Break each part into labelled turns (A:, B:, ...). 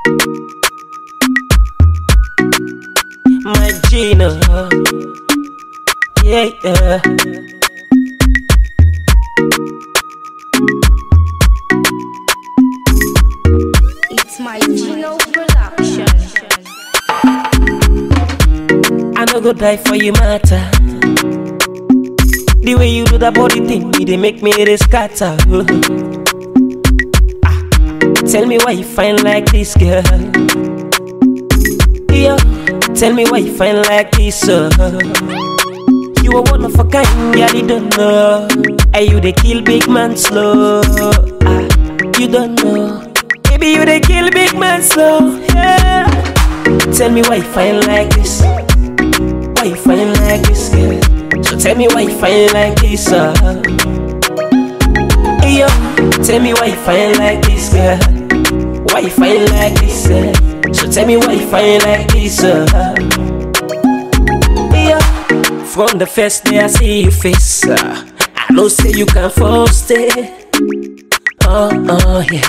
A: My Gina. Yeah, yeah.
B: It's my Gino production.
A: I no go die for you matter. The way you do that body thing, it dey make me dey scatter. ah, tell me why you fine like this, girl. Yeah, tell me why you fine like this, uh. You a one of a kind, girl, you don't know. And you dey kill big man slow. Ah, you don't know. Baby, you dey kill big man slow. Yeah. Tell me why you fine like this. Why you fine like this, girl? So tell me why you fine like this, uh. Hey, yo, tell me why you fine like this, girl. Why you fine like this, uh? So tell me why you fine like this, uh. Hey, yo, from the first day I see your face, uh, I know say you can fall stay. Oh, oh, yeah.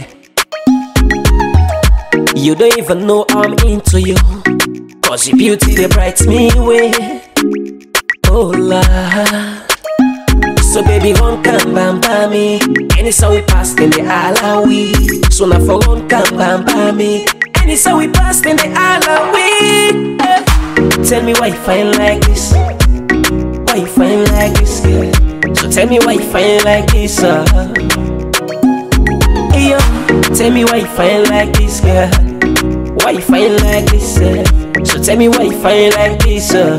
A: You don't even know I'm into you. Cause your beauty they bright me way. Oh la. So baby run come bam bam me. Any song we pass in the ala we. So now for run come bam bam me. Any song we pass in the ala we. Eh. Tell me why you fine like this. Why you fine like this, girl? So tell me why you fine like this, uh. Hey, yo, tell me why you fine like this, girl. Why you fine like this, uh? So tell me why you fine like this, uh.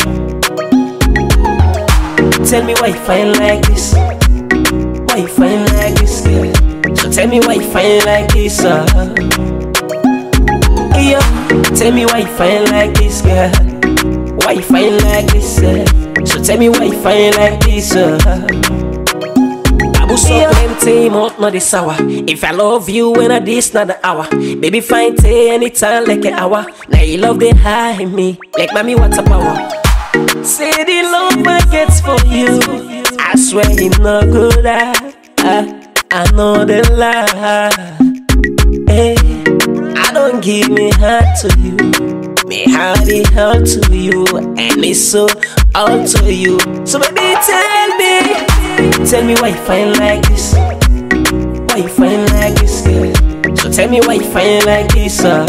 A: Tell me why you fine like this. Why you fine like this, girl? So tell me why you fine like this, uh. Hey, yo, tell me why you fine like this, girl. Why you fine like this, uh? So tell me why you fine like this, uh. Abu so plenty, mouth not the sour. If I love you when I this not the hour. Baby fine tay anytime like an hour. Now you love they high me. Like mommy what's a power? Say the love I get for you. I swear you no good I, I, I know the lie. Hey, I don't give me heart to you. Me heart it out to you. And it's so all to you. So baby tell me, tell me why you fine like this. Why you fine like this, girl? So tell me why you fine like this, uh.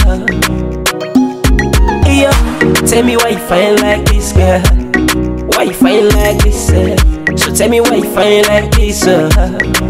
A: Hey, yo, tell me why you fine like this, girl. Why you fine like this, uh? So tell me why you fine like this, uh.